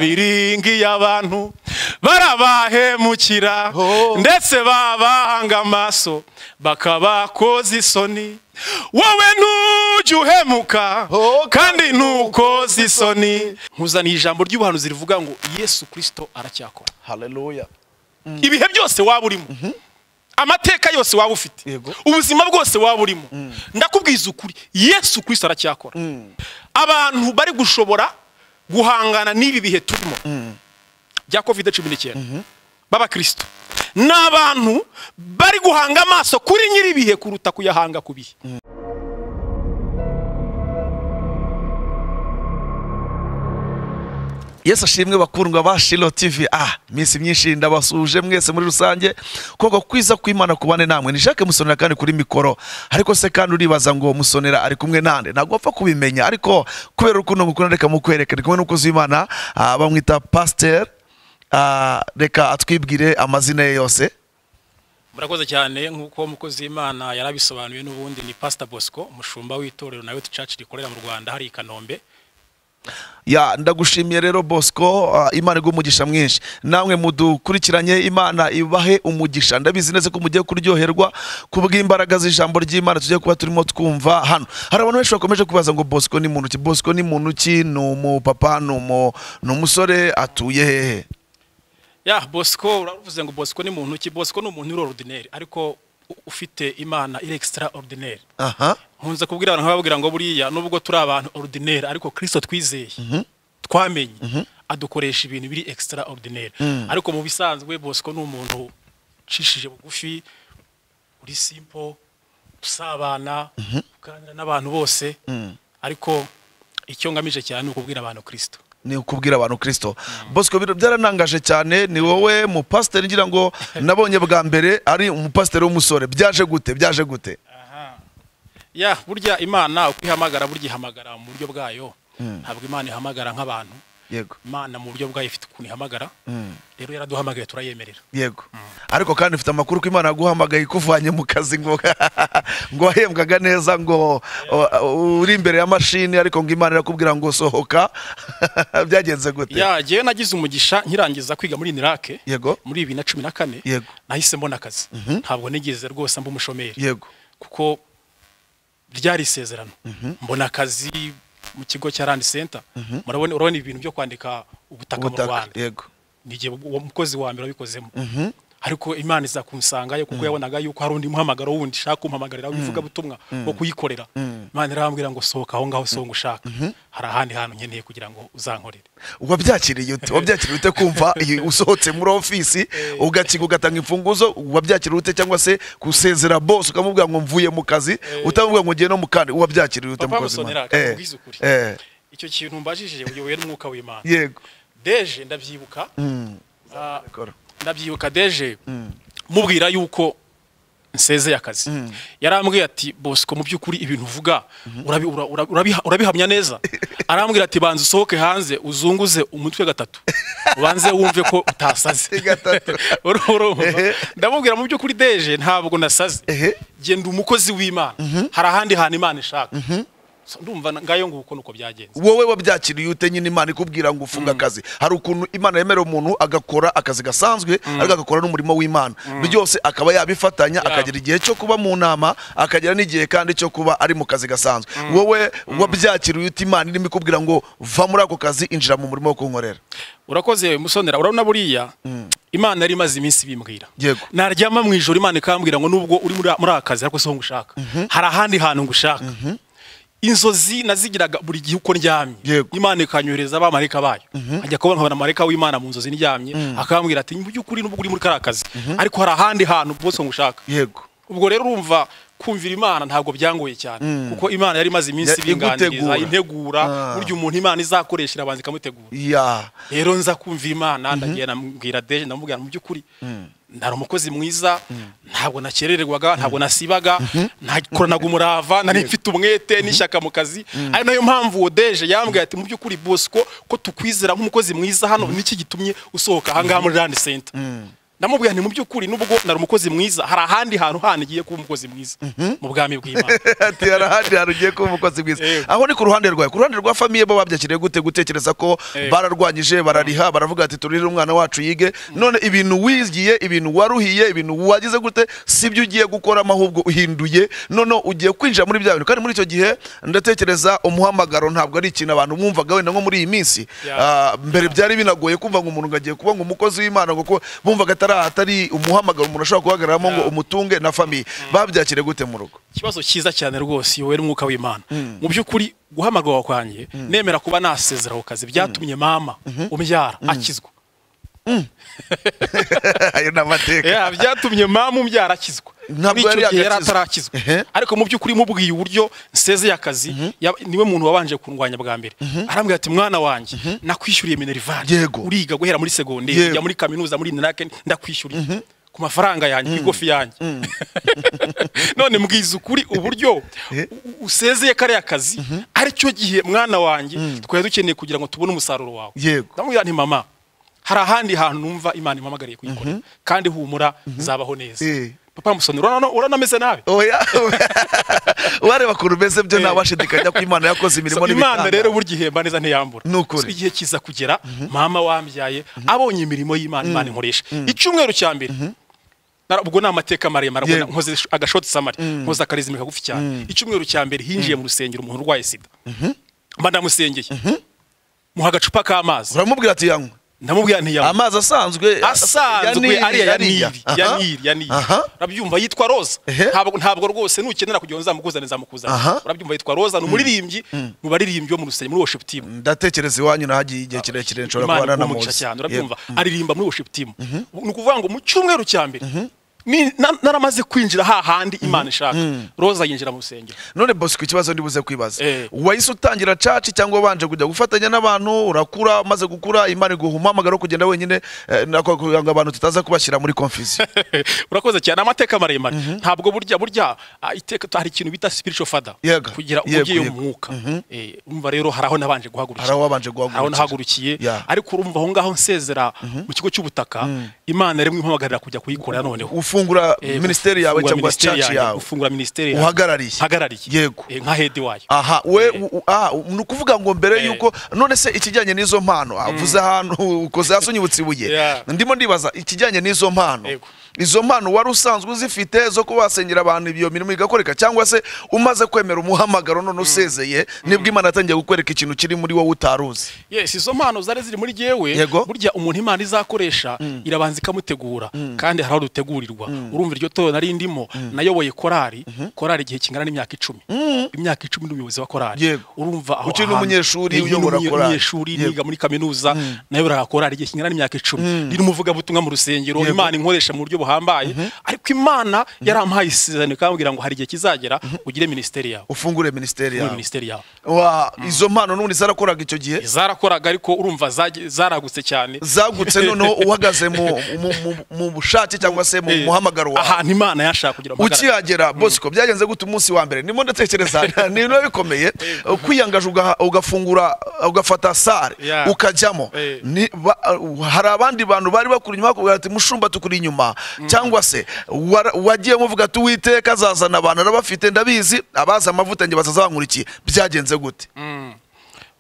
abiringiye abantu barabahemukira ndetse babahanga amaso bakabakoza isoni wowe ntujya uhemuka kandi ntukoze isoni nkuzaniye ijambo ry'ubuhanuzi rivuga ngo yesu kirisito aracyakora haleluya ibihe byose waba urimo amateka yose waba ufite Yego. ubuzima bwose waba urimo ndakubwiza ukuri yesu kirisito aracyakora abantu bari gushobora guhangana n'ibi bihe turimo bya kovide cumi n'icyenda b'abakristo ni abantu bari guhanga amaso kuri nyir'ibihe kuruta kuyahanga ku bihe yesu ashimwe bakundwa ba shiro tv ah iminsi myinshi ndabasuje mwese muri rusange koko kwiza kw'imana kubane namwe ni jacques musonera kandi kuri mikoro ariko se kandi uribaza ngo musonera ari kumwe nande ntabwo wapfa kubimenya ariko kubera urukundo ngukunda reka mukwereke ari kumwe n'umukozi w'imana ah, bamwita pasiteri reka atwibwire amazina ye yose murakoze cyane nk'uko umukozi w'imana yarabisobanuye n'ubundi ni pasita bosco umushumba w'itorero nawe caci rikorera mu rwanda hari i kanombe ya ndagushimiye rero bosco ah, imana iguha umugisha mwinshi namwe mudukurikiranye imana ibahe umugisha ndabizi neza ko mugiye kuryoherwa kubw'imbaraga z'ijambo ry'imana tugiye kuba turimo twumva hano hari abantu benshi bakomeje kubaza ngo bosco ni muntu ki bosco ni muntu ki ni umupapa ni umu- ni umusore atuye hehe ya bosco uravuze ngo bosco ni muntu ki bosco ni umuntu uri orudineri ariko u- ufite imana iri ekisitara orudineri aha nkunze kubwira abantu nkababwira ngo buriya nubwo turi abantu orudineri ariko kirisito twizeye twamenye adukoresha ibintu biri ekisitara orudineri ariko mu bisanzwe bosco ni umuntu ucishije bugufi uri simpo usabana uganira n'abantu bose ariko icyo ngamije cyane ni ukubwira abantu kirisito ni ukubwira abantu kirisito bosco bino byaranangaje cyane ni wowe mupasiteri ngira ngo nabonye bwa mbere ari umupasiteri w'umusore byaje gute byaje gute ya burya imana uko ihamagara burya ihamagara mu buryo bwayo ntabwo imana ihamagara nk'abantu yego imana mu buryo bwayo ifite ukuntu ihamagara rero yaraduhamagaye turayemerera yego ariko kandi mfite amakuru ko imana yaguhamagaye ikuvanye mu kazi ngo ngo wahembwaga neza ngo o- uri imbere ya mashini ariko ngo imana irakubwira ngo sohoka byagenze gute ya jyewe nagize umugisha nkirangiza kwiga muri nirake yego muri bibiri na cumi na kane Yego. nahise mbona akazi ntabwo nigeze rwose mba umushomeri yego kuko ryari isezerano mbona akazi mu kigo cya randi senta murabona urabona ibintu byo kwandika ubutaka mu ubutaka rwanda yego ni igihe uwo mukozi wa mbere wabikozemo ariko imana iza kunsangayo kuko yabonaga yuko hari undi muhamagaro wundi ushaka kumpamagarira w'ivugabutumwa wo kuyikorera imana irambwira ngo sohoka aho ngaho songa ushaka hari ahandi hantu nkeneye kugira ngo uzankorere wabyakiriye ute wabyakiriye ute kumva iyi- usohotse muri ofisi ugakiga ugatanga imfunguzo wabyakiriye ute cyangwa se gusezera bose ukamubwira ngo mvuye mu kazi utamubwira ngo ngiye no mu kandi wabyakiriye ute Papa mukozi w'Imana? Musonera, Eh, akakubwiza ukuri. eh, icyo kintu mbajije uyobowe n'umwuka w'imana yego deje ndabyibuka Ah, Rekora. ndabyibuka deje mubwira yuko nsezeye akazi yarambwiye ati bosco mu by'ukuri ibintu uvuga urabi- ura- ura- urabiha- urabihamya neza arambwira ati banza usohoke hanze uzunguze umutwe gatatu ubanze wumve ko utasaze Gatatu. Uru- urumva? Ehe. ndamubwira mu by'ukuri deje ntabwo nasaze Ehe. genda umukozi w'imana hari ahandi hantu imana ishaka So, ndumva na- ngayo nguko nuko byagenze wowe wabyakiriye ute nyine imana ikubwira ngo ufunge akazi hari ukuntu imana yemerera umuntu agakora akazi gasanzwe ariko agakora n'umurimo w'imana byose akaba yabifatanya akagira igihe cyo kuba mu nama akagira n'igihe kandi cyo kuba ari mu kazi gasanzwe wowe wabyakiriye ute imana irimo ikubwira ngo va muri ako kazi injira mu murimo wo kunkorera urakoze musonera urabona buriya imana yari imaze iminsi ibimbwira Yego. naryama mu ijoro imana ikambwira ngo nubwo uri muri muri aka kazi ariko siho ngushaka hari ahandi hantu ngushaka inzozi nazigiraga buri gihe uko ndyamye Yego. imana ikanyohereza abamarayika bayo nkajya kubona nkabona amarayika w'imana mu nzozi ndyamye akambwira ati mu by'ukuri nubwo uri muri kariya kazi ariko hari ahandi hantu bose ngushaka yego ubwo rero urumva kumvira imana ntabwo byangoye cyane kuko imana yari imaze iminsi Ya- ibinganiriza igutegura. integura Ah. burya umuntu imana izakoresha irabanza ikamutegura ya rero nza kumva imana ndagiye namubwira deje ndamubwira mu by'ukuri nari umukozi mwiza ntabwo nakerererwaga ntabwo nasibaga nakoranaga umurava nari mfite umwete n'ishyaka mu kazi ari nayo mpamvu uwo deje yambwiye ati mu by'ukuri bosco ko tukwizera nk'umukozi mwiza hano niki gitumye usohoka ahangaha muri randi senta ndamubwira nti mu by'ukuri nubwo nari umukozi mwiza hari ahandi hantu handi ngiye kuba umukozi mwiza mu bwami bw'imana ati hari ahandi hantu ugiye kuba umukozi mwiza Yego. aho ni ku ruhande rwawe ku ruhande rwa famiye bo babyakiriye gute gutekereza ko Yego. bararwanyije barariha baravuga ati turire umwana wacu yige none ibintu wigiye ibintu waruhiye ibintu wagize gute sibyo ugiye gukoramo ahubwo uhinduye none ugiye kwinjira muri bya bintu kandi muri icyo gihe ndatekereza umuhamagaro ntabwo ari ikintu abantu mwumvaga wenda nko muri iyi minsi Yeah. Ah, mbere byari binagoye kumva ngo umuntu ngo agiye kuba ngo umukozi w'imana ngo ko bumvaga atari atari umuhamagaro umuntu ashobora guhagararamo ngo Yeah. umutunge na famiye babyakiriye gute mu rugo ikibazo cyiza cyane rwose wowe umwuka w'imana mu by'ukuri guhamagarwa kwanjye nemera kuba nasezera ku kazi byatumye mama umbyara akizwa ayo ni amateka Yeah, byatumye mama umbyara akizwa Muri Ntabwo icyo yari gihe yari agakizwa. atarakizwa Ehe. ariko mu by'ukuri mubwiye uburyo nsezeye akazi yab- niwe muntu wabanje kundwanya bwa mbere arambwira ati mwana wanjye nakwishyuriye minerivare Yego. uriga guhera muri segonderi Yego. ujya muri kaminuza muri ninake ndakwishyuriye ku mafaranga yanjye ku igofi yanjye none mbwiza ukuri uburyo Eh. u- usezeye kariya kazi aricyo gihe mwana wanjye twari dukeneye kugira ngo tubone umusaruro wawe Yego. ndamubwira nti mama hari ahandi hantu numva imana impamagariye kuyikora kandi humura zabaho neza Eh. papa musoni uranameze nabi oya wareba ukuntu umeze byo nta washidikanya ko imana yakoze So, imirimo imana rero n'ibitanda burya ihemba neza ntiyambura Ni ukuri. So, igihe kiza kugera mama wambyaye abonye imirimo y'imana imana inkoresha icyumweru cya mbere nara- ubwo ni amateka maremare ngo na- Yego. nkoze agashoti samari nkoze akarizimi kagufi cyane icyumweru cya mbere hinjiye mu rusengero umuntu urwaye sida mba ndamusengeye muha agacupa k'amazi uramubwira ati yanywe ndamubwira ntiyambura amazi asanzwe asanzwe ya Nili, ariya ya niri aha. ya niri ya niri Aha. urabyumva yitwa roza Ehe. ntabwo ntabwo rwose nukenera kugira ngo nzamukuzane nzamukuzane Aha. urabyumva yitwa roza ni umuririmbyi mu baririmbyi bo mu rusengero muri worship team ndatekereza iwanyu nahagiye igihe kirekire nshobora Imana kubana na ikumugisha Mose. cyane Yego. urabyumva aririmba muri worship team ni ukuvuga ngo mu cyumweru cya mbere ni- na- naramaze kwinjira hahandi imana ishaka roza yinjira mu rusengero none bosco ikibazo ndibuze kwibaza Eh. wahise utangira caci cyangwa wabanje kujya gufatanya n'abantu urakura umaze gukura imana iguha umuhamagaro wo kugenda wenyine eh, nako kugira ngo abantu tutaza kubashyira muri konfuziyo urakoze cyane amateka maremare ntabwo burya burya ah, iteka hari ikintu bita spiritual father Yego, kugira yego, umubyeyi yego. w'umwuka Eh, urumva rero hari aho nabanje guhagurukira Hari aho wabanje guhagurukira. Hari aho nahagurukiye Yeah. ariko urumva aho ngaho nsezera mu kigo cy'ubutaka imana rimwe impamagarira kujya kuyikora noneho ufungura Eh, minisiteri yawe gufungura cyangwa minisiteri caci yanjye, yawe gufungura minisiteri yawe. Uhagarariye. Mpagarariye. Yego. Eh, nka hedi wayo aha we u- u- ah, ni ukuvuga ngo mbere yuko none se ikijyanye n'izo mpano avuze ahantu ukoze hasi unyibutse ibuye Yeah. ndimo ndibaza ikijyanye n'izo mpano Yego. izo mpano wari usanzwe uzifite zo kuba wasengera abantu iyo mirimo igakoreka cyangwa se umaze kwemera umuhamagaro none usezeye nibwo imana yatangiye gukwereka ikintu kiri muri wowe utari uzi yes izo mpano zari ziri muri jyewe Yego. burya umuntu imana izakoresha irabanza ikamutegura kandi hari aho dutegurirwa urumva iryo torero nari ndimo nayoboye korari korari igihe kingana n'imyaka icumi imyaka icumi n'umuyobozi wa korari Yego. urumva aho Ukiri hantu. n'umunyeshuri Ni- ni uyobora n'umunye- korari. umunyeshuri Yego. niga muri kaminuza nayoboraga korari igihe kingana n'imyaka icumi riri umuvugabutumwa mu rusengero Yego. imana inkoresha mu buryo buhambaye ariko imana yarampaye isezerano ikambwira ngo hari igihe kizagera ugire minisiteri yawe ufungure minisiteri ugire yawe minisiteri yawe wa izo mpano n'ubundi zarakoraga icyo gihe zarakoraga ariko urumva zagi- zaragutse cyane zagutse noneho uhagaze mu, mu, mu, mu bushake cyangwa se mu Eh, muhamagaro wawe ahantu imana yashaka kugira ngo mpagarare. ukihagera bosco byagenze gute umunsi wa mbere nimo ndatekereza ni biba bikomeye kwiyangaje ugaha- ugafungura ugafata sare Yeah. ukajyamo Eh. Ni- ba- uh, hari abandi bantu bari bakuri inyuma bakubwira ati mushumba tukuri inyuma cyangwa se wara- wagiye muvuga ati uwiteka azazana abantu arabafite ndabizi abazi amavuta njye bazazabankurikiye byagenze gute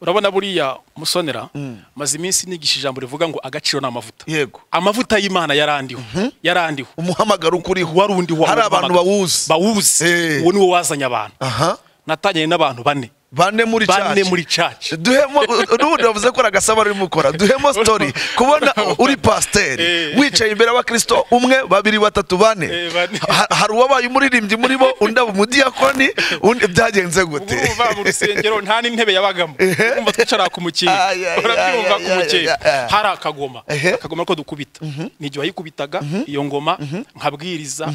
urabona buriya musonera maze iminsi nigisha ijambo rivuga ngo agaciro ni amavuta yego amavuta y'imana yarandiho yarandiho umuhamagaro ukuriho warundi wa- hari abantu bawuzi bawuzi Eh. uwo ni wo wazanye abantu aha natangiranye n'abantu bane bane muri bane church. muri caci duhemo n'ubundi wavuze ko ari agasaba rurimo ukora duhemo sitori kubona uri pasiteri Eh. wicaye imbere y'abakristo umwe babiri batatu bane Eh, bane. Ha- hari uwabaye umuririmbyi muri bo undi aba umudiyakoni undi byagenze ubu gute urumva mu rusengero nta n'intebe yabagamo urumva twicara ku mukingo Ay, ay, urabyumva ay, ku ay, ay, mukingo ay, ay. hari akagoma Ehe. akagoma ko dukubita ni igihe wayikubitaga iyo ngoma nkabwiriza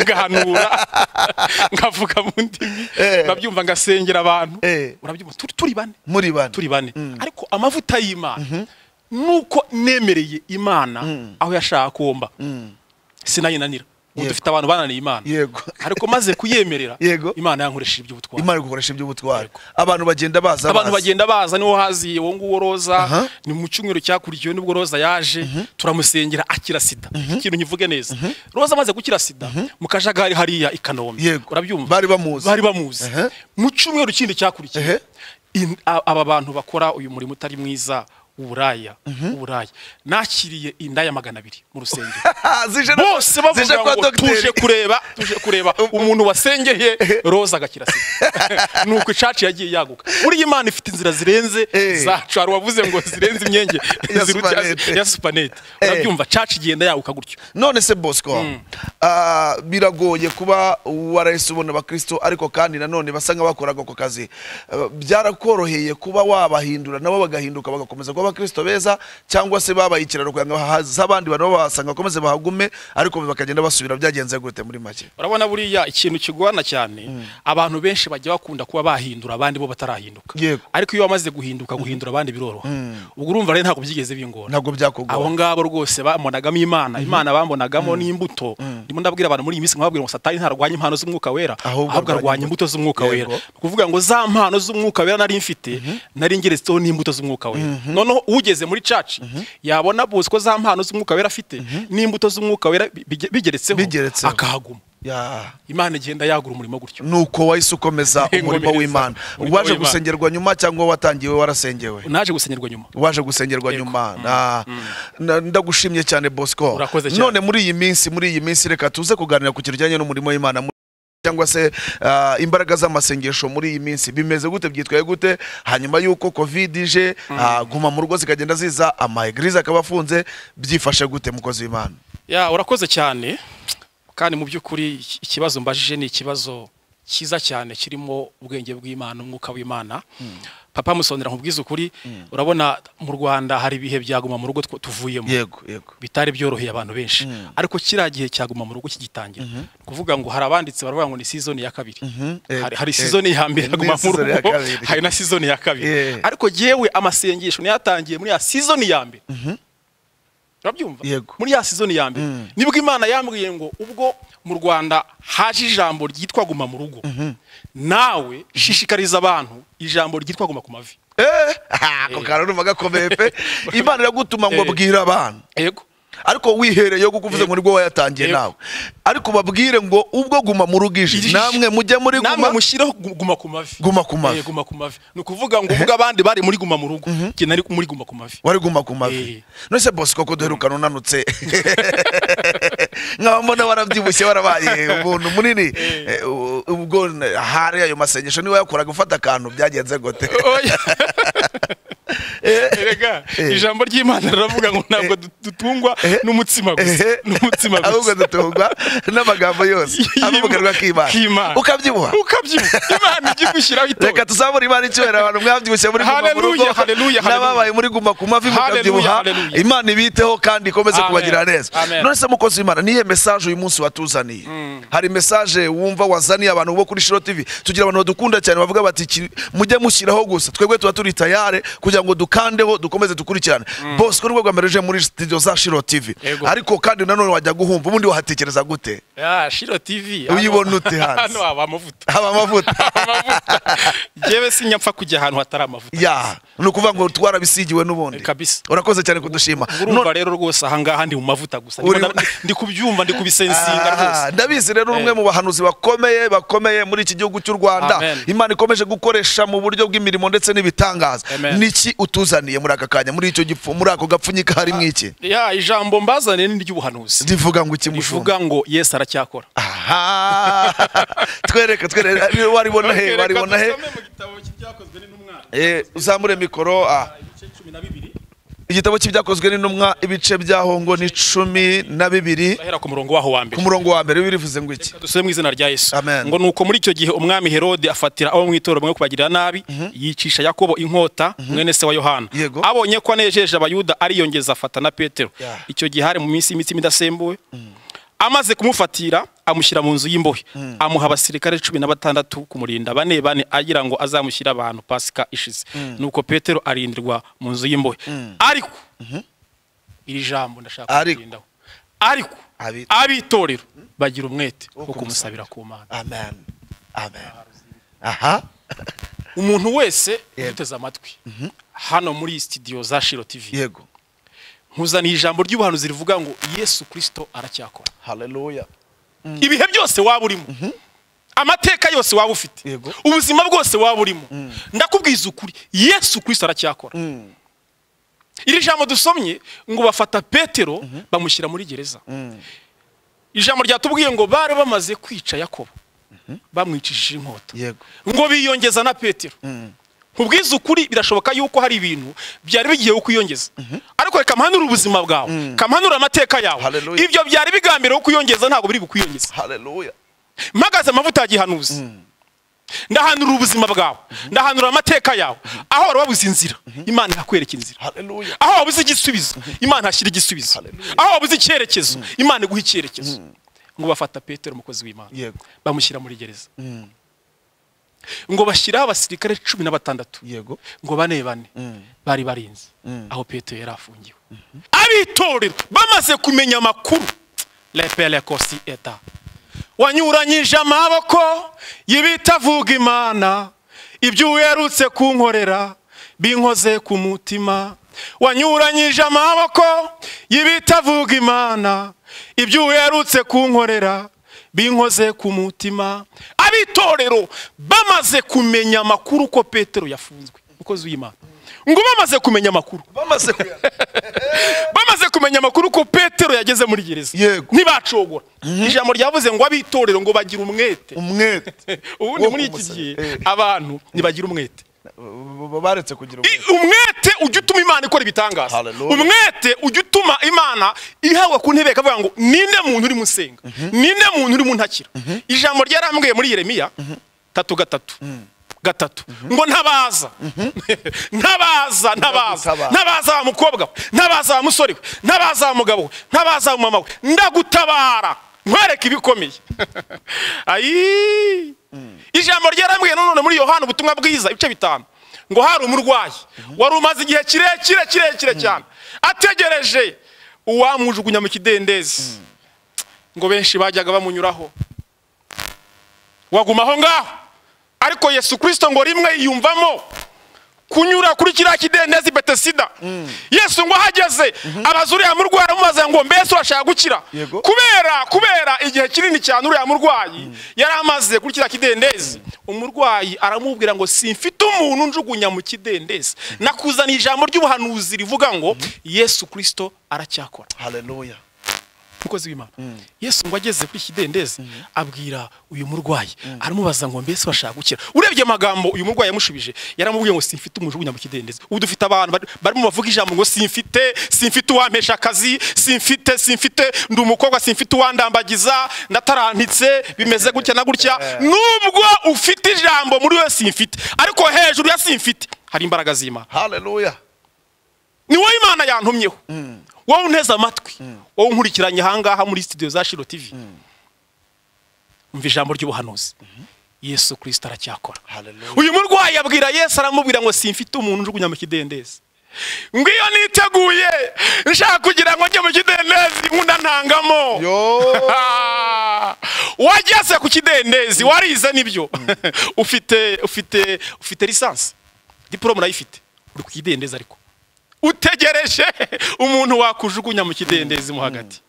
ngahanura nkavuga mu ndimi Eh. urabyumva ngasengera abantu Eh. urabyumva turi- turi bane muri bane turi bane ariko amavuta y'imana nuko nemereye imana aho yashaka kumba sinayinanira ubu Yego. dufite abantu bananiye imana Yego. ariko maze kuyemerera Yego. imana yankoresheje iby'ubutwari imana iri gukoresha iby'ubutwari abantu bagenda baza abantu baza. bagenda baza niwo haziye uwo nguwo Aha. roza ni mu cyumweru cyakurikiwe nibwo roza yaje turamusengera akira sida ikintu nkivuge neza roza amaze gukira sida mu kajagari hariya i kanombe Yego. urabyumva Bari bamuzi. bari bamuzi Aha. mu cyumweru kindi cyakurikiye Ehe. in- a- aba bantu bakora uyu murimo utari mwiza w'uburaya w'uburaya nakiriye indaya magana abiri mu rusengero zije bose bavuga zije kwa ngo tuje dogiteri kureba tuje kureba umuntu wasengeye roza agakira sida nuko icacu yagiye yaguka buriya imana ifite inzira zirenze Eh. zacu hari uwavuze ngo zirenze imyenge Ya ziruta- supanete. ya supanete Eh. urabyumva cacu igenda yaguka gutyo none se bosco ah, biragoye kuba warahise ubona abakristo ariko kandi nanone basa nk'abakoraga ako kazi Ah, byarakoroheye kuba wabahindura nabo bagahinduka bagakomeza kuba abakristo beza cyangwa se babaye ikiraro kugira ngo haze abandi bantu babasanga bakomeze bahagume ariko bakagenda basubira byagenze gute muri make urabona buriya ikintu kigorana cyane abantu benshi bajya bakunda kuba bahindura abandi bo batarahinduka Yego. ariko iyo wamaze guhinduka guhindura abandi biroroha ubwo urumva rero ntabwo byigeze bingora ntabwo abo byakugora ngabo rwose bamonagamo imana imana bambonagamo n'imbuto ndimo ndabwira abantu muri iyi minsi nkababwira ngo satani ntarwanya impano z'umwuka wera Ahubwo ahubwo arwanya arwanya imbuto z'umwuka wera Yego. ni ukuvuga ngo za mpano z'umwuka wera nari mfite nari ngeretseho n'imbuto z'umwuka wera noneho ugeze muri caci yabona buzi ko za mpano z'umwuka wera afite n'imbuto z'umwuka wera bi- bige- bigeretseho Bigeretseho. akahaguma Ya. imana igenda yagura umurimo gutyo nuko wahise ukomeza Inkomereza. umurimo w'imana Umurimo waje w'Imana. gusengerwa nyuma cyangwa watangiwe warasengewe naje gusenyerwa nyuma waje gusengerwa nyuma Na- na- ndagushimye cyane bosco Urakoze cyane. none muri iyi minsi muri iyi minsi reka tuze kuganira ku kintu kijyanye n'umurimo w'imana muri- cyangwa se ah, imbaraga z'amasengesho muri iyi minsi bimeze gute byitwaye gute hanyuma y'uko covid ije ah, guma mu rugo zikagenda ziza amaegirize akaba afunze byifashe gute mukozi w'imana ya urakoze cyane kandi mu by'ukuri iki- ikibazo mbajije ni ikibazo cyiza cyane kirimo ubwenge bw'imana umwuka w'imana papa musonera nkubwiza ukuri urabona mu rwanda hari ibihe byaguma mu rugo tw- tuvuyemo yego yego bitari byoroheye abantu benshi ariko kiriya gihe cyaguma mu rugo kigitangira ni ukuvuga ngo hari abanditse baravuga ngo ni sizoni ya kabiri eh, hari, hari eh, sizoni ya mbere ni yaguma mu sizoni ya rugo kabiri. hari na sizoni ya kabiri Yeah. ariko yewe amasengesho niyatangiye muri ya sizoni ya mbere urabyumva Yego. muri ya sizoni ya mbere nibwo imana yambwiye ngo ubwo mu rwanda haje ijambo ryitwa guma mu rugo nawe shishikariza abantu ijambo ryitwa guma ku mavi Eh, ako kantu urumva gakomeye pe imana iragutuma Eh. ngo bwire abantu yego ariko wihereyeho kuko uvuze ngo nibwo wayatangiye Yego. nawe ariko babwire ngo ubwo guma mu rugo ije Ije. namwe mujye muri namwe guma mushyireho gu- guma ku mavi Guma ku mavi. Eh, guma ku mavi ni ukuvuga ngo ubwo abandi bari muri guma mu rugo jye nari muri guma ku mavi wari guma ku mavi Eh. nose bosi koko duherukana unanutse nkaba mbona warabyibushye warabaye umuntu munini Eh, u- ubwo n- hari ayo masengesho niba yakoraga ufata akantu byagenze gote Oya. Erega Eh. ijambo ry'imana riravuga ngo ntabwo du- dutungwa n'umutsima gusa n'umutsima ahubwo gusa dutungwa n'amagambo yose avuganwa k'imana K'Imana. ukabyibuha ukabyibuka imana ijya igushyiraho reka itora tuzabure imana icyubahiro abantu mwabyibushye muri guma mu rugo Haleluya, haleluya, haleluya. n'ababaye muri guma ku mavi Haleluya, mukabyibuha haleluya. imana ibiteho kandi ikomeze Amen. kubagirira neza Amen. none se mukozi w'imana niye mesaje uyu munsi watuzaniye hari mesaje wumva wazaniye abantu bo kuri shiro tv tugira abantu badukunda cyane bavuga bati "Ki- mujye mushyiraho gusa twebwe tuba turi tayare kugira ngo dukandeho dukomeze dukurikirane bose ko nibwo bwa mbere uje muri studio za shiro tv Yego. ariko kandi nanone wajya guhumva ubundi wahatekereza gute ya shiro tv Uyibona ute hanze? hano haba amavuta haba amavuta amavuta yewe sinya mfa kujya ahantu hatari amavuta ya ni ukuvuga ngo twarabisigiwe n'ubundi Kabisa. urakoze cyane kudushima urumva None- rero rwose ahangaha ndi mu mavuta gusa Ndimo Uri- nda- ndi kubyumva ndi kubisensinga rwose Ah, ndabizi rero uri umwe mu bahanuzi bakomeye bakomeye muri iki gihugu cy'u rwanda Amen. imana ikomeje gukoresha mu buryo bw'imirimo ndetse n'ibitangaza Amen. niki utuzaniye muri aka kanya muri icyo gipfu muri ako gapfunyika harimo iki ya ijambo mbazaniye ni iry'ubuhanuzi rivuga ngo iki mushumba rivuga ngo yesu aracyakora aha twereke twereke waribona he waribona he mu gitabo cy'ibyakozwe n'intumwa Eh, uzamure mikoro ah. igice cumi na bibiri igitabo cy'ibyakozwe n'intumwa ibice bya hongo ni cumi na bibiri urahera ku murongo waho wa mbere ku murongo wa mbere birivuze ngo iki dusubire mu izina rya yesu Amen. ngo nuko muri icyo gihe umwami herode afatira abo mu itorero bamwe kubagirira nabi yicisha yakobo inkota mwene se wa yohana Yego. abonye ko anejeje abayuda ariyongeza afata na petero Yeah. icyo gihe hari mu minsi imitsima idasembuwe amaze kumufatira amushyira mu nzu y'imbohe amuha abasirikare cumi na batandatu kumurinda bane bane agira ngo azamushyire abantu pasika ishize nuko petero arindirwa mu nzu y'imbohe ariko iri jambo ndashaka Ariko. kugendaho ariko Abi- abitorero bagira umwete wo kumusabira kumusabira. ku mana amen amen aha umuntu wese Yego. uteze amatwi hano muri studio za shiro tv yego nkuzaniye ijambo ry'ubuhanuzi rivuga ngo yesu kirisito aracyakora haleluya ibihe byose waba urimo amateka yose waba ufite Yego. ubuzima bwose waba urimo ndakubwiza ukuri yesu kirisito aracyakora iri jambo dusomye ngo bafata petero bamushyira muri gereza ijambo ryatubwiye ngo bari bamaze kwica yakobo bamwicishije inkota yego ngo biyongeza na petero nkubwiza ukuri birashoboka yuko hari ibintu byari bigiye kwiyongeza ariko reka mpanure ubuzima bwawe kampanure amateka yawe Hallelujah. ibyo byari bigambiriwe kwiyongeza ntabwo biri bukwiyongeze haleluya mpagaze amavuta yagihanuza ndahanura ubuzima bwawe ndahanura amateka yawe aho wari wabuze inzira imana ihakwereka inzira haleluya aho wabuze igisubizo imana hashyira igisubizo Hallelujah. aho wabuze icyerekezo imana iguha icyerekezo ngo bafata petero umukozi w'imana Yego. bamushyira muri gereza ngo bashyiraho abasirikare cumi na batandatu yego ngo bane bane bari barinze aho petero yari afungiwe abitorero bamaze kumenya amakuru lepele kosi eta wanyuranyije amaboko y'ibitavuga imana ibyo uherutse kunkorera binkoze ku mutima wanyuranyije amaboko y'ibitavuga imana ibyo uherutse kunkorera binkoze ku mutima abitorero bamaze kumenya amakuru ko petero yafunzwe umukozi w'imana ngo bamaze kumenya amakuru bamaze kuya bamaze kumenya amakuru ko petero yageze muri gereza Yego. ntibacogora ijambo ryavuze ngo abitorero ngo bagire umwete umwete ubundi Wo muri iki kumusaba. gihe Eh. abantu ntibagira umwete B- b- baretse kugira I- umwete umwete ujya utuma imana ikora ibitangaza Hallelujah. umwete ujya utuma imana ihawe ku ntebe ikavuga ngo ninde muntu urimo usenga ninde muntu urimo untakira ijambo ryarambwiye muri yeremiya tatu gatatu gatatu ngo ntabaza ntabaza ntabaza Ndagutabara. ntabaza wa mukobwa we ntabaza wa musore we ntabaza wa mugabo we ntabaza wa mama we ndagutabara nkwereke ibikomeye ayi ijambo ryarambwiye nanone muri yohana ubutumwa bwiza ibice bitanu ngo hari umurwayi wari umaze igihe kirekire kirekire cyane ategereje uwamujugunya mu kidendezi ngo benshi bajyaga bamunyuraho waguma aho ngaho ariko yesu kirisito ngo rimwe yiyumvamo kunyura kuri kiriya kidendezi betesida yesu ngo ahageze abaza uriya murwayi aramubaza ngo mbese urashaka gukira Yego. kubera kubera igihe kinini cyane uriya murwayi yari amaze kuri kiriya kidendezi umurwayi aramubwira ngo simfite umuntu njugunya mu kidendezi nakuzaniye ijambo ry'ubuhanuzi rivuga ngo yesu kirisito aracyakora haleluya umukozi w'imana yesu ngo ageze kuri kidendezi abwira uyu murwayi aramubaza ngo mbese bashaka gukira urebye amagambo uyu murwayi yamushubije yaramubwiye ngo simfite umujugunya mu kidendezi ubu dufite abantu bari- barimo bavuga ijambo ngo simfite simfite uwampesha akazi simfite simfite ndi umukobwa simfite uwandambagiza ndatarantitse bimeze gutya na gutya nubwo ufite ijambo muri we simfite ariko hejuru ya simfite hari imbaraga z'imana haleluya ni wowe imana yantumyeho wowe unteze amatwi wowe unkurikiranye ahangaha muri studio za shiro tv umva ijambo ry'ubuhanuzi yesu kirisito aracyakora Hallelujah. uyu murwayi abwira yesu aramubwira ngo simfite umuntu njugunya mu kidendezi ngo iyo niteguye nshaka kugira ngo njye mu kidendezi nkunda ntangamo yo Ah! wageze ku kidendezi warize nibyo ufite ufite ufite lisansi diporome urayifite uri ku kidendezi ariko utegereje umuntu wakujugunya mu kidendezi mo hagati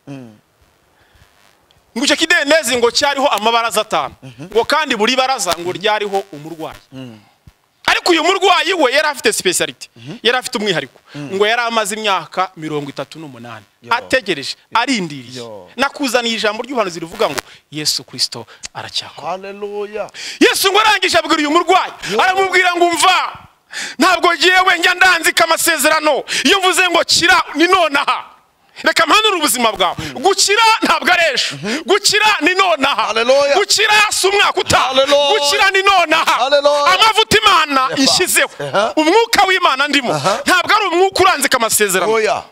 ngo icyo kidendezi ngo cyariho amabaraza atanu ngo kandi buri baraza ngo ryariho umurwayi ariko uyu murwayi we yari afite speciality yari afite umwihariko ngo yari amaze imyaka mirongo itatu n'umunani Yo. ategereje arindiriye Yo. nakuzaniye ijambo ry'ubuhanuzi rivuga ngo yesu kirisito aracyakora haleluya yesu ngo arangije abwira uyu murwayi aramubwira ngo umva ntabwo yewe njya ndanzika amasezerano iyo mvuze ngo kira ni nonaha reka mpanure ubuzima bwawe gukira ntabwo ari ejo gukira ni nonaha Hallelujah. gukira si umwaka utaha Hallelujah. gukira ni nonaha Hallelujah. amavuta imana Epa. inshyizeho Aha. umwuka w'imana ndimo Aha. ntabwo ari umwuka uranzika amasezerano oya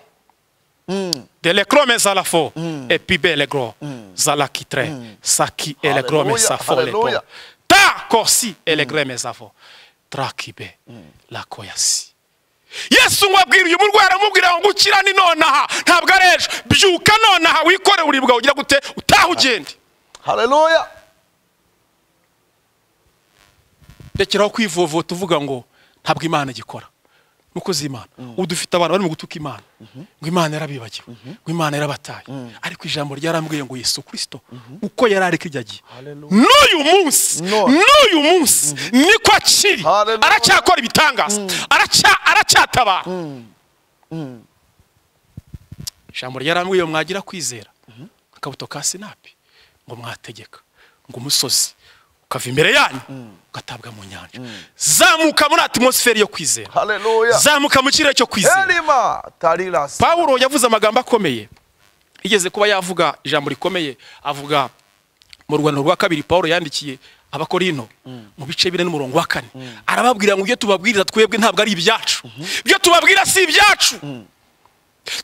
de lekrome zalafo epibe legro zalakitre saki elegrome Hallelujah, safo lepo hallelujah. ta kosi elegreme zafo trakibe lakoyasi yesu ngo abwira uyu murwayi aramubwira ngo gukira ni nonaha ntabwo ari ejo byuka nonaha wikore uribwa ugira gute utaha ugende haleluya rekeraho kwivovota uvuga ngo ntabwo imana igikora nuko uzi imana ubu dufite abantu barimo gutuka imana ngo imana yarabibagiwe ngo imana yarabataye ariko ijambo ryarambwiye ngo yesu kirisito uko yari ariko iryo agiye n'uyu munsi No. n'uyu munsi niko akiri Hallelujah. aracyakora ibitangaza Aracya- aracyatabara ijambo ryarambwiye ngo mwagira kwizera akabuto ka sinapi ngo mwategeka ngo umusozi ukava imbere yanyu ugatabwa mu nyanja zamuka muri atmosiferi yo kwizera haleluya zamuka mu kirere cyo kwizera elima tarilasi pawulo yavuze amagambo akomeye yigeze kuba yavuga ijambo rikomeye avuga mu rwandiko rwa kabiri pawulo yandikiye abakorino mu bice bine n'umurongo wa kane arababwira ngo ibyo tubabwiriza twebwe ntabwo ari ibyacu ibyo tubabwira si ibyacu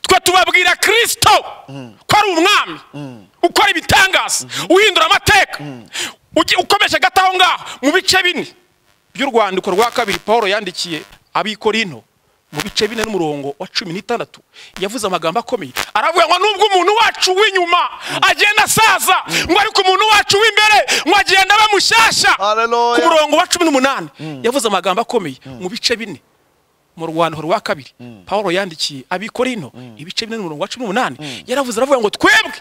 twe tubabwira kirisito ko ari umwami ukora ibitangaza uhindura amateka uge- ukomeje gato aho ngaho mu bice bine by'urwandiko rwa kabiri paul yandikiye abikorino mu bice bine n'umurongo wa cumi n'itandatu yavuze amagambo akomeye aravuga ngo nubwo umuntu wacu w'inyuma agenda asaza ngo ariko umuntu wacu w'imbere ngo agenda aba mushyashya Hallelujah. ku murongo wa cumi n'umunani yavuze amagambo akomeye mu bice bine mu rwandiko rwa kabiri paul yandikiye abikorino ibice bine n'umurongo wa cumi n'umunani yaravuze aravuga ngo twebwe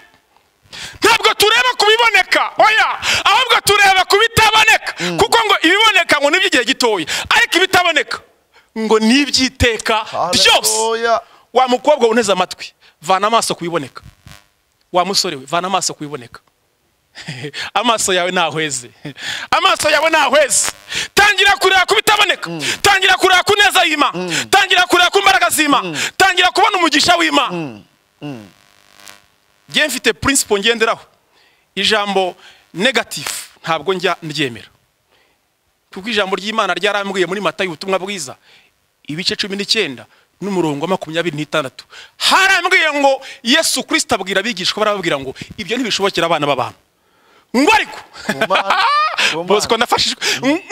ntabwo tureba ku biboneka oya ahubwo tureba ku bitaboneka kuko ngo ibiboneka ngo ni iby'igihe gitoya ariko ibitaboneka ngo ni iby'iteka byose haleluya wa mukobwa uneze amatwi vana amaso ku biboneka wa musore we vana amaso ku biboneka amaso yawe ntahweze amaso yawe ntahweze tangira kureba ku bitaboneka tangira kureba ku neza y'imana tangira kureba ku mbaraga z'imana tangira kubona umugisha w'imana ngiye mfite principle ngenderaho ijambo negatifu ntabwo njya ndyemera kuko ijambo ry'imana ryarambwiye muri matayo ubutumwa bwiza ibice cumi n'icyenda n'umurongo wa makumyabiri n'itandatu harambwiye ngo yesu kirisita abwira abigishwa barababwira ngo ibyo ntibishobokera abana b'abantu ngo ariko mana, ku Mana. bosco nafashijwe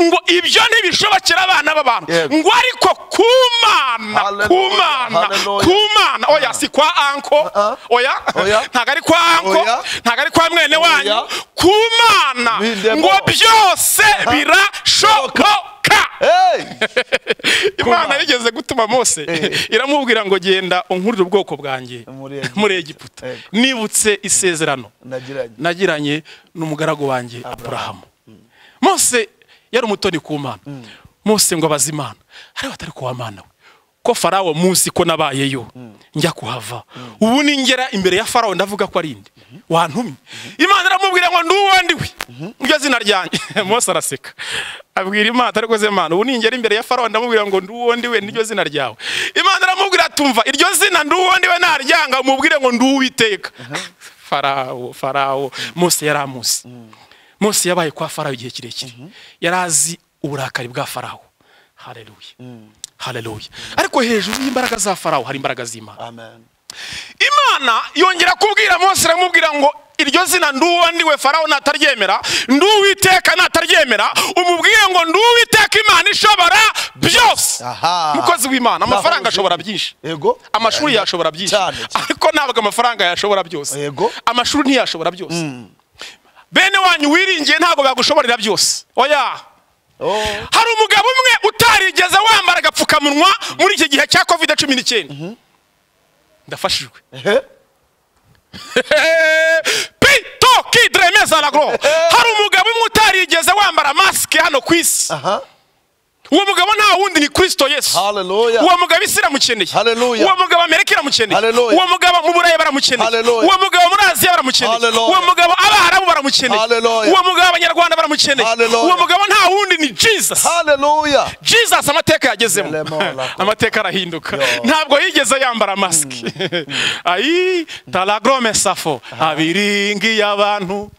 ngo ibyo ntibishobokera abana b'abantu Yego. ngo ariko ku mana ku Hallelujah, mana hallelujah. ku mana oya si kwa anko Ah, ah. oya Oya. ntabwo ari kwa anko Oya. ntabwo ari kwa mwene wanyu Oya. ku mana Bindemo. ngo byose birashoboka Hey! imana yigeze gutuma mose Eh. iramubwira ngo genda unkurire ubwoko bwanjye Muri Egiputa. muri egiputa Yego. nibutse isezerano nagiranye nagiranye n'umugaragu wanjye aburahamu mose yari umutoni ku mana mose ngo abaze imana ariko atari kuwa mana we ko farawo munsi ko nabayeyo njya kuhava ubu ningera imbere ya farawo ndavuga ko ari indi wantumye imana iramubwira ngo nduwo ndiwe iryo zina ryanjye mose araseka abwira imana atari ze mana ubu ningera imbere ya farawo ndamubwira ngo nduwo ndiwe niryo zina ryawe imana iramubwira tumva iryo zina nduwo ndiwe naryanga umubwire ngo nduwiteka farawo farawo mose yari amuzi mose yabaye kwa farawo igihe kirekire yari azi uburakari bwa farawo hareruye hareruye ariko hejuru y'imbaraga za farawo hari imbaraga z'imana amen imana yongera kubwira mose iramubwira ngo iryo zina nduwo ndiwe farawo nataryemera nduwiteka nataryemera umubwire ngo nduwiteka imana ishobora byose Aha. mukozi w'imana amafaranga Nahuje. ashobora byinshi Ego. amashuri yashobora byinshi Cyane. ariko ntabwo amafaranga yashobora byose Yego. amashuri ntiyashobora byose bene wanyu wiringiye ntabwo bagushoborera byose oya Oh. hari umugabo umwe utarigeze wambara agapfukamunwa muri iki gihe cya covid cumi n'icyenda ndafashijwe Ehe. pito kidremeza lagro hari umugabo umwe utarigeze wambara masike hano ku isi Aha. uwo mugabo nta wundi ni kristo yesu Hallelujah. uwo mugabo isi iramukeneye Hallelujah. uwo mugabo amerika iramukeneye Hallelujah. uwo mugabo mu burayi baramukeneye Hallelujah. uwo mugabo muri aziya baramukeneye Hallelujah. uwo mugabo abaharabu baramukeneye Hallelujah. uwo mugabo abanyarwanda baramukeneye Hallelujah. uwo mugabo nta wundi ni jesus Hallelujah. jesus amateka yagezemo Lemon lako. amateka arahinduka Yo. ntabwo yigeze yambara masike ayi talagrome safo abiringiye abantu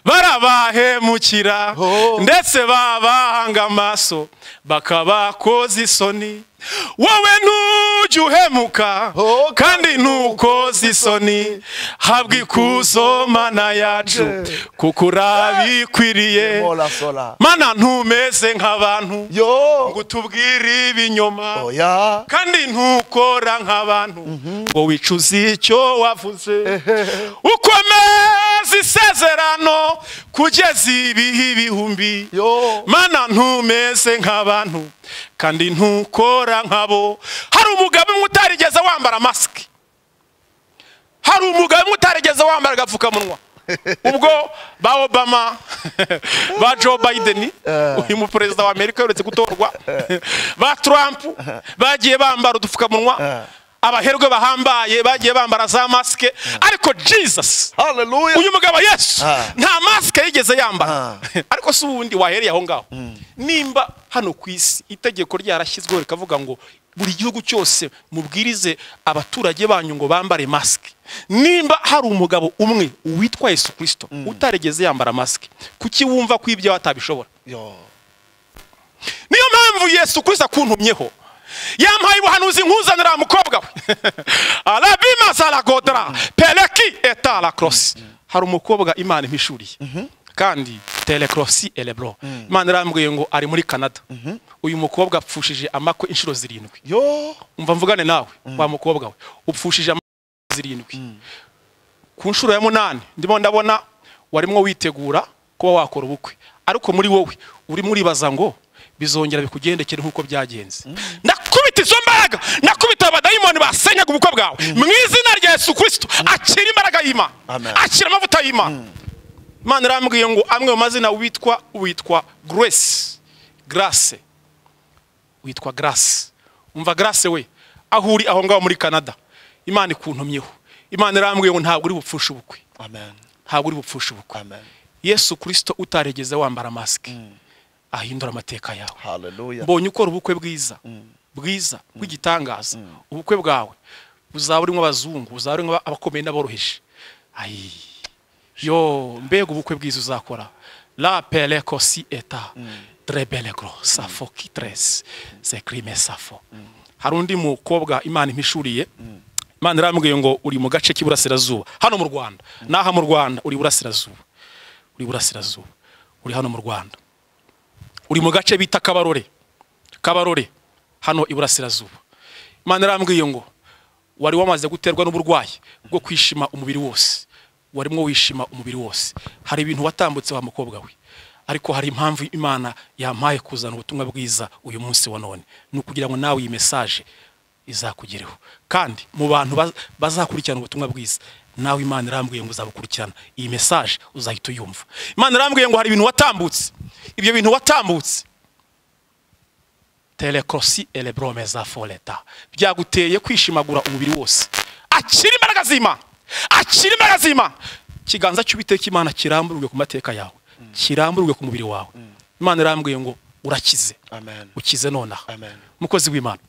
barabahemukira Oh. ndetse babahanga amaso bakabakoza isoni wowe ntujya uhemuka Oh, kandi ntukoze isoni habwa ikuzo mana yacu Yeah. kuko urabikwiriye Mola sola. mana ntumeze nk'abantu ngo yo utubwire ibinyoma oya kandi ntukora nk'abantu ngo wicuze icyo wavuze ukomeza isezerano kugeza ibihe ibihumbi yo mana ntumeze nk'abantu kandi ntukora nk'abo hari umugabo umwe utarigeze wambara masike hari umugabo umwe utarigeze wambara agapfukamunwa ubwo ba obama ba joe biden uyu mu perezida wa amerika uherutse gutorwa ba trump bagiye bambara udupfukamunwa abaherwe bahambaye bagiye bambara za masike ariko jesus haleluya uyu mugabo yesu Ah. nta masike yigeze yambara Ah. ariko si ubundi wahereye aho ngaho nimba hano ku isi itegeko ryarashyizweho rikavuga ngo buri gihugu cyose mubwirize abaturage banyu ngo bambare masike nimba hari umugabo umwe witwa yesu kirisito utarigeze yambara masike kuki wumva ko ibyo atabishobora yo niyo mpamvu yesu kirisito akuntumyeho yampaye ubuhanuzi nkuzanira mukobwa we arabima zaragodara pereki etara korosi hari umukobwa imana impishuriye kandi telekorosi erebro imana irambwiye ngo ari muri canada uyu mukobwa apfushije amakwe inshuro zirindwi yo umva mvugane nawe wa mukobwa we upfushije amazi zirindwi ku nshuro ya munani ndimo ndabona warimo witegura kuba wakora ubukwe ariko muri wowe urimo uribaza ngo bizongera bikugendekere nk'uko byagenze nakubita izo mbaraga nakubita abadayimoni basenyaga ubukwe bwawe mu izina rya yesu kirisito akira imbaraga y'imana Amen. akira amavuta y'imana imana irambwiye ngo amwe mu mazina witwa witwa grace grace witwa grace umva grace we aho uri aho ngaho muri canada imana ikuntumyeho imana irambwiye ngo ntabwo uri bupfushe ubukwe amen ntabwo uri bupfushe ubukwe amen yesu kirisito utarigeze wambara masike ahindura amateka yawe haleluya mbonye ukora ubukwe bwiza bwiza bw'igitangaza ubukwe bwawe buzaba urimo abazungu buzaba urimo abakomeye n'aboroheje ayi yo mbega ubukwe bwiza uzakora la peleko si eta drebelegro safo kitres se crime safo hari undi mukobwa imana impishuriye imana irambwiye ngo uri mu gace k'iburasirazuba hano mu rwanda n'aha mu rwanda uri iburasirazuba uri iburasirazuba uri hano mu rwanda uri mu gace bita kabarore kabarore hano iburasirazuba imana irambwiye ngo wari wamaze guterwa n'uburwayi bwo kwishima umubiri wose warimo wishima umubiri wose hari ibintu watambutse wa mukobwa we ariko hari impamvu imana yampaye kuzana ubutumwa bwiza uyu munsi wa none ni ukugira ngo nawe iyi mesaje izakugereho kandi mu bantu baz- bazakurikirana ubutumwa bwiza nawe imana irambwiye ngo uzabukurikirana iyi mesaje uzahita uyumva imana irambwiye ngo hari ibintu watambutse ibyo bintu watambutse telekorosi elebrome za foreta byaguteye kwishimagura umubiri wose akira imbaraga z'imana akira imbaraga z'imana ikiganza cy'uwiteka imana kiramburwe ku mateka yawe kiramburwe ku mubiri wawe imana irambwiye ngo urakize amen ukize nonaha Amen. mukozi w'imana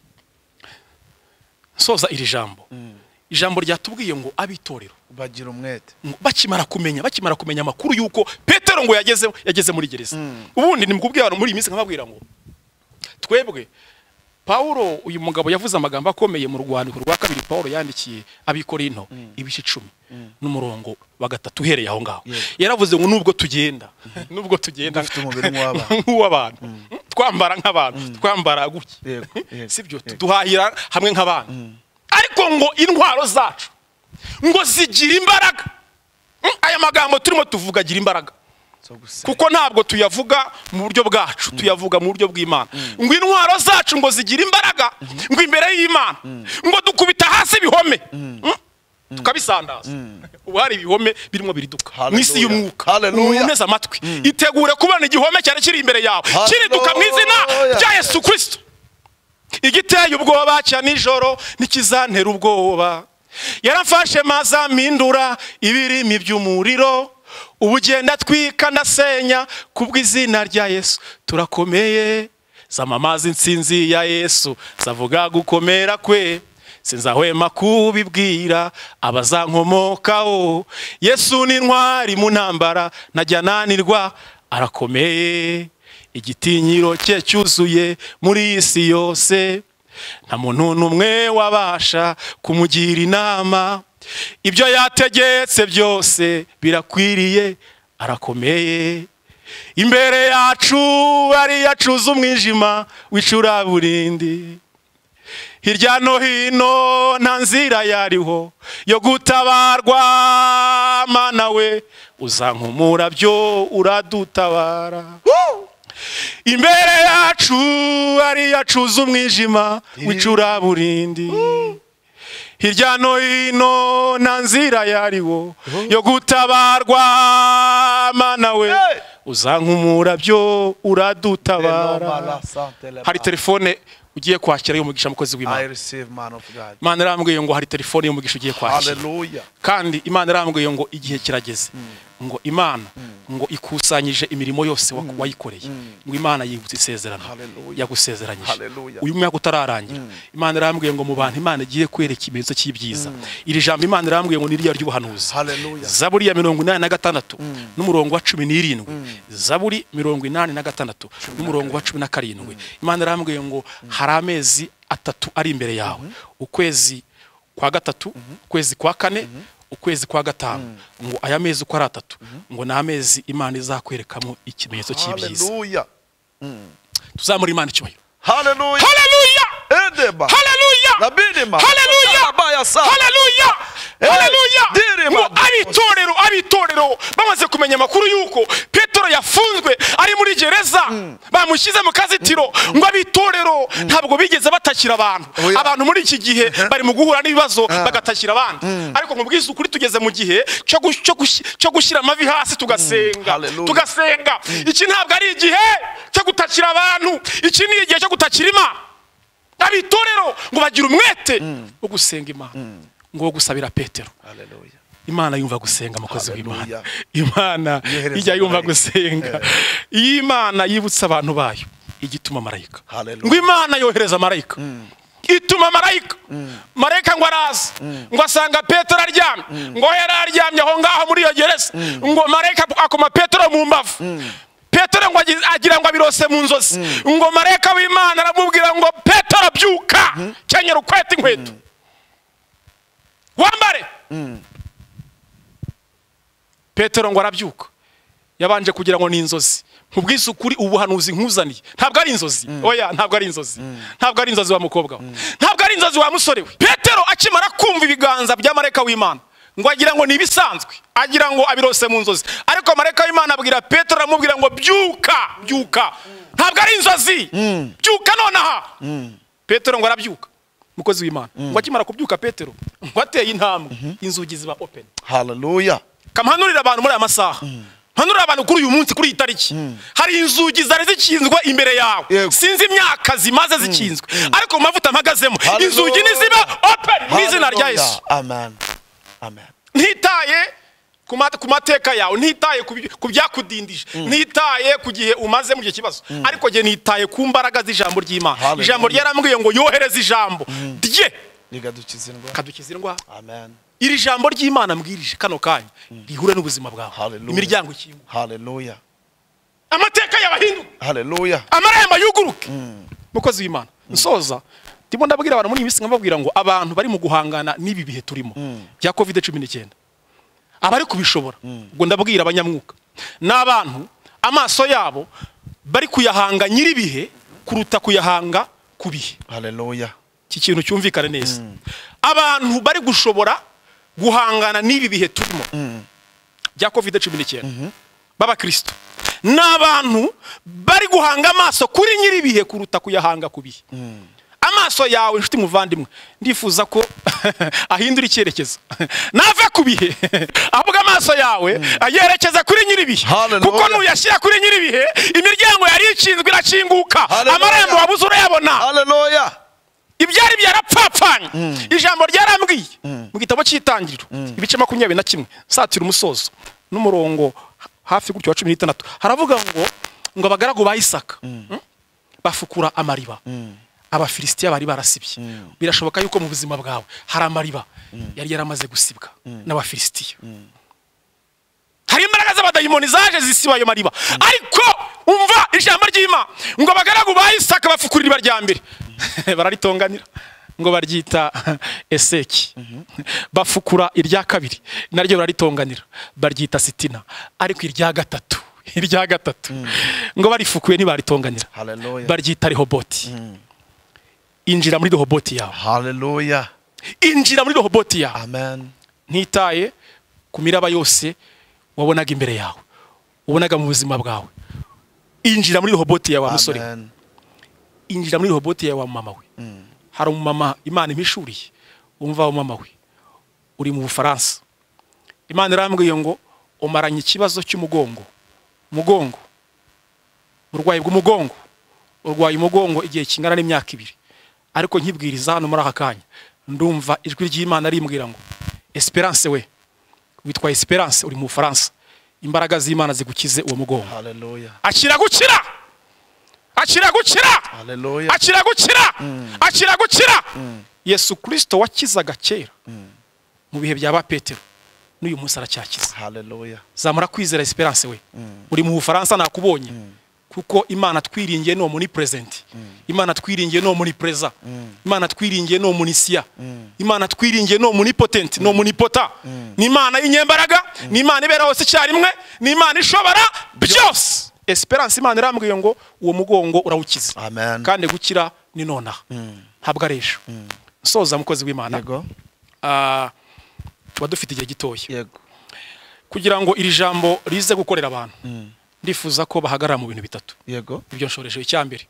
nsoza iri jambo ijambo ryatubwiye ngo abitorero bagira umwete ngo bakimara kumenya bakimara kumenya amakuru y'uko petero ngo yageze yageze muri gereza ubundi ni mukubwira abantu muri iyi minsi nkababwira ngo twebwe pawulo uyu mugabo yavuze amagambo akomeye mu rwandiko rwa kabiri pawulo yandikiye abikorino ibice icumi n'umurongo wa gatatu uhereye aho ngaho yaravuze ngo nubwo tugenda nubwo tugenda Dufite umubiri nk'uw'abantu. nk'uw'abantu twambara nk'abantu twambara gutya Yego, yego, sibyo yego. tuduhahira hamwe nk'abandi ariko ngo intwaro zacu ngo zigira imbaraga Mm, aya magambo turimo tuvuga agira imbaraga zo gusenga kuko ntabwo tuyavuga mu buryo bwacu tuyavuga mu buryo bw'imana ngo intwaro zacu ngo zigira imbaraga ngo imbere y'imana ngo dukubita hasi ibihome Mm, tukabisandaza ubu hari ibihome birimo biriduka mu isi Hallelujah. y'umwuka Hallelujah. umeze amatwi itegure kubona igihome cyari kiri imbere yawe kiriduka mu izina Hallelujah. rya yesu kirisito igiteye ubwoba cya nijoro ntikizantera ubwoba yaramfashe maza mpindura ibirimi by'umuriro ubu ugenda atwika ndasenya kubw'izina rya yesu turakomeye zama amazi insinzi ya yesu zavuga gukomera kwe sinzahwema kubibwira abazankomokaho yesu ni intwari mu ntambara ntajya nanirwa arakomeye igitinyiro cye cyuzuye muri iyi si yose nta muntu n'umwe wabasha kumugira inama ibyo yategetse byose birakwiriye arakomeye imbere yacu ariyo acuza umwijima w'icuraburindi hirya no hino nta nzira yariho yo gutabarwa mana we uzankumura byo uradutabara imbere yacu ariyo acuza umwijima w'icuraburindi hirya no hino nta nzira yariho yo gutabarwa mana we uzankumura byo uradutabara hari telefone ugiye kwakira y'umugisha mukozi I w'imana receive man of God. imana irambwiye ngo hari telefone y'umugisha ugiye kwakira Hallelujah. kandi imana irambwiye ngo igihe kirageze ngo imana ngo ikusanyije imirimo yose wa- wayikoreye ngo imana yibutse isezerano Hallelujah. yagusezeranyije Hallelujah. uyu mwaka utararangira imana irambwiye ngo mu bantu imana igiye kwereka ikimenyetso cy'ibyiza iri jambo imana irambwiye ngo niriya ry'ubuhanuzi Hallelujah. zaburi ya mirongo inani na gatandatu n'umurongo wa cumi n'irindwi zaburi mirongo inani na gatandatu n'umurongo wa cumi na karindwi imana irambwiye ngo hari amezi atatu ari imbere yawe ukwezi kwa gatatu ukwezi kwa kane ukwezi kwa gatanu ngo aya mezi uko ari atatu ngo ni amezi imana izakwerekamo ikimenyetso cy'ibyiza Hallelujah. tuzamura imana icyubahiro Hallelujah. haleluya Edeba. haleluya Labinima. Hallelujah. Abaya sa. haleluya Eh, haleluya dirima. ngo ab'itorero ab'itorero bamaze kumenya amakuru y'uko petero yafunzwe ari muri gereza bamushyize mu kazitiro ngo ab'itorero ntabwo bigeze batakira abantu Oya. abantu muri iki gihe bari mu guhura n'ibibazo bagatakira abandi ariko nkubwiza ukuri tugeze mu gihe cyo gu- cyo gushi- cyo gushyira amavi hasi tugasenga Hallelujah. tugasenga iki ntabwo ari igihe cyo gutakira abantu iki ni igihe cyo gutakira imana abitorero ngo bagire umwete wo gusenga imana ngo wo gusabira petero Hallelujah. imana yumva gusenga mukozi w'imana Hallelujah. imana Yohereza ijya yumva marayika. gusenga iyo imana yibutsa abantu bayo igituma marayika Hallelujah. ngo imana yohereza marayika ituma marayika marayika ngo araza ngo asanga petero aryamye ngo yari aryamye aho ngaho muri iyo gereza ngo marayika akoma petero mu mbavu petero ngo agi- agira ngo abirose mu nzozi ngo marayika w'imana aramubwira ngo petero byuka kenyera ukwete inkweto wambare petero ngo arabyuka yabanje kugira ngo ni inzozi nkubwiza ukuri ubuhanuzi nkuzaniye ntabwo ari inzozi oya ntabwo ari inzozi ntabwo ari inzozi wa mukobwa we ntabwo ari inzozi wa musore we petero akimara kumva ibiganza bya marayika w'imana ngo agira ngo ni ibisanzwe agira ngo abirose mu nzozi ariko marayika w'imana abwira petero aramubwira ngo byuka byuka ntabwo ari inzozi byuka nonaha petero ngo arabyuka umukozi w'imana ngo akimara kubyuka petero ngo ateye intambwe inzugi ziba openi Hallelujah. kampanurira abantu muri aya masaha mpanurira abantu kuri uyu munsi kuri iyi tariki hari inzugi zari zikinzwe imbere yawe Yego. sinzi imyaka zimaze zikinzwe ariko mu mavuta mpagazemo Hallelujah. inzugi niziba open mu izina rya Hallelujah. yesu Amen. Amen. ntitaye ku mat- ku mateka yawe ntitaye ku bi- ku byakudindije ntitaye ku gihe umaze mu gihe kibazo ariko njye nitaye ku mbaraga z'ijambo ry'imana Hallelujah. ijambo ryarambwiye ngo yohereze ijambo rye Rigadukiza indwara. kadukiza indwara Amen. iri jambo ry'imana mbwirije kano kanya rihure n'ubuzima bwawe Hallelujah. imiryango ikinguka Hallelujah. amateka y'abahinduka Hallelujah. amarembo yuguruke mukozi w'imana nsoza ndimo ndabwira abantu muri iyi minsi nkababwira ngo abantu bari mu guhangana n'ibi bihe turimo bya covid cumi n'icyenda abari kubishobora ubwo ndabwira abanyamwuka ni abantu amaso yabo bari kuyahanga nyir'ibihe kuruta kuyahanga ku bihe Hallelujah. iki kintu cyumvikane neza abantu bari gushobora guhangana n'ibi bihe turimo bya covid cumi n'icyenda b'abakristo ni abantu bari guhanga amaso kuri nyir'ibihe kuruta kuyahanga ku bihe amaso yawe inshuti muvandimwe ndifuza ko ahindura icyerekezo nave ku bihe ahubwo amaso yawe ayerekeza kuri nyir'ibihe Hallelujah. kuko nuyashyira kuri nyir'ibihe imiryango yari ikinzwe irakinguka Hallelujah. amarembo wabuze urayabona Hallelujah. ibyari byarapfapfanye ijambo ryarambwiye mu gitabo cy'itangiriro ibice makumyabiri na kimwe satira umusozo n'umurongo hafi gutyo wa cumi n'itandatu haravuga ngo ngo abagaragu ba isaka Mm? bafukura amariba abafilisitiya bari barasibye birashoboka yuko mu buzima bwawe hari amariba yari yaramaze gusibwa n'abafilisitiya hari imbaraga z'abadayimoni zaje zisiba ayo mariba ariko umva ijambo ry'imana ngo abagaragu ba isaka bafukura iriba rya mbere bararitonganira ngo baryita eseki bafukura irya kabiri naryo bararitonganira baryita sitina ariko irya gatatu irya gatatu ngo barifukuye ntibaritonganira Hallelujah. baryita rehoboti injira muri rehoboti yawe haleluya injira muri rehoboti yawe amen ntitaye ku miraba yose wabonaga imbere yawe wabonaga mu buzima bwawe injira muri rehoboti yawe wa musore we. amen injira muri rehoboti yawe wa mama we hari umumama imana impishuriye wumva wa mama we uri mu bufaransa imana irambwiye ngo umaranye ikibazo cy'umugongo umugongo uburwayi bw'umugongo urwaye umugongo igihe kingana n'imyaka ibiri ariko nkibwiriza hano muri aka kanya ndumva ijwi ry'imana rimbwira ngo esperance we witwa esperance uri mu bufaransa imbaraga z'imana zigukize uwo mugongo haleluya akira gukira akira gukira haleluya akira gukira akira gukira yesu kirisito wakizaga kera mu bihe bya ba petero n'uyu munsi aracyakiza haleluya zamura kwizera esperance we uri mu bufaransa nakubonye kuko imana twiringiye ni muri present imana twiringiye ni muri preza imana twiringiye ni muri siya imana twiringiye ni muri potent ni muri pota ni imana y'inyembaraga ni imana ibera hose icyarimwe ni imana ishobora byose esperance imana irambwiye ngo uwo mugongo urawukiza amen kandi gukira ni nonaha ntabwo ari ejo nsoza mukozi w'imana yego Ah, tuba dufite igihe gitoya yego kugira ngo iri jambo rize gukorera abantu ndifuza ko bahagarara mu bintu bitatu yego ibyo nshoresheje icya mbere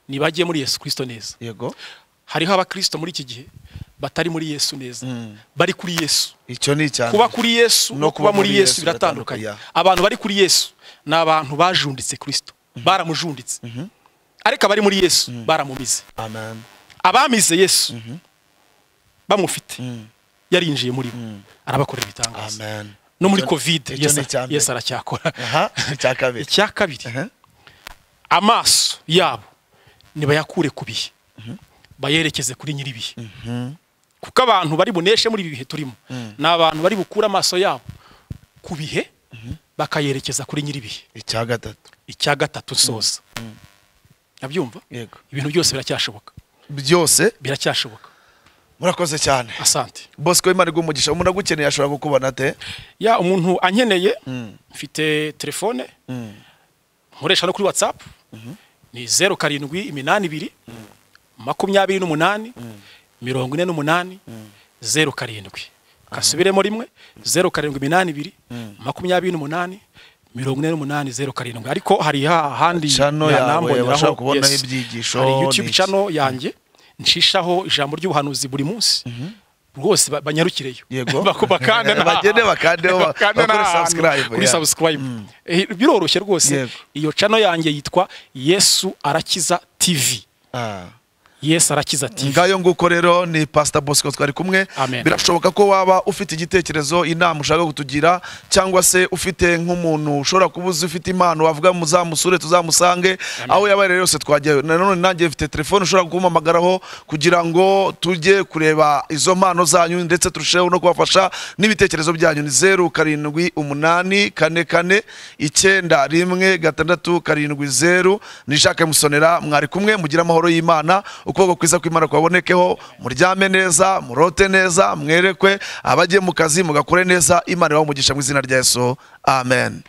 ntibagiye muri yesu kirisito neza yego hariho abakirisito muri iki gihe batari muri yesu neza bari kuri yesu icyo ni icya kuba mbere. kuri yesu no kuba muri yesu biratandukanye biratandukanye. abantu bari kuri yesu ni abantu bajunditse kirisito baramujunditse ariko abari muri yesu baramumize amen abamize yesu bamufite yarinjiye muri bo arabakorera ibitangaza amen no muri Icyo- kovide icyo ni Yesu- icya mbere. yesu aracyakora aha icya kabiri icya kabiri Aha. amaso yabo nibayakure ku bihe bayerekeze kuri nyir'ibihe kuko abantu bari buneshe muri ibi bihe turimo ni abantu bari bukure amaso yabo ku bihe bakayerekeza kuri nyir'ibihe icya gatatu icya gatatu soza nabyumva yego ibintu byose biracyashoboka byose biracyashoboka murakoze cyane asante bosco w'imana iguha umuntu agukeneye ashobora kukubona ate ya umuntu ankeneye mfite telefone nkoresha no kuri watsapu ni zeru karindwi iminani ibiri makumyabiri n'umunani mirongo ine n'umunani zeru karindwi kasubiremo rimwe zeru karindwi iminani ibiri makumyabiri n'umunani mirongo ine n'umunani zeru karindwi ariko hari ha- ahandi Channel yawe yanamboneraho, bashobora kubonaho yes. ibyigisho, hari youtube n'iki. channel yanjye ncishaho ijambo ry'ubuhanuzi buri munsi rwose ba- banyarukireyo Yego. Bako- bakandana Bagende bakandeho, ba- Bakandana bakore ahantu, subscribe, kuri yeah. subscribe Eh, biroroshye rwose Yego. iyo channel yanjye yitwa yesu arakiza tv Ah. yesu arakiza tv ngayo nguko rero ni pastor bosco twari kumwe Amen. birashoboka ko waba ufite igitekerezo inama ushaka kutugira cyangwa se ufite nk'umuntu ushobora kuba uzi ufite impano wavuga muzamusure tuzamusange aho yaba ari yose twajyayo nanone nanjye mfite telefone ushobora kumuhamagaraho kugira ngo tujye kureba izo mpano zanyu ndetse turusheho no kubafasha n'ibitekerezo byanyu ni zeru karindwi umunani kane kane icyenda rimwe gatandatu karindwi zeru nishake musonera mwari kumwe mugire amahoro y'imana ukuboko kwiza kw'imana kwabonekeho muryame neza murote neza mwerekwe abagiye mu kazi mugakore neza imana ibahe umugisha mu izina rya yesu amen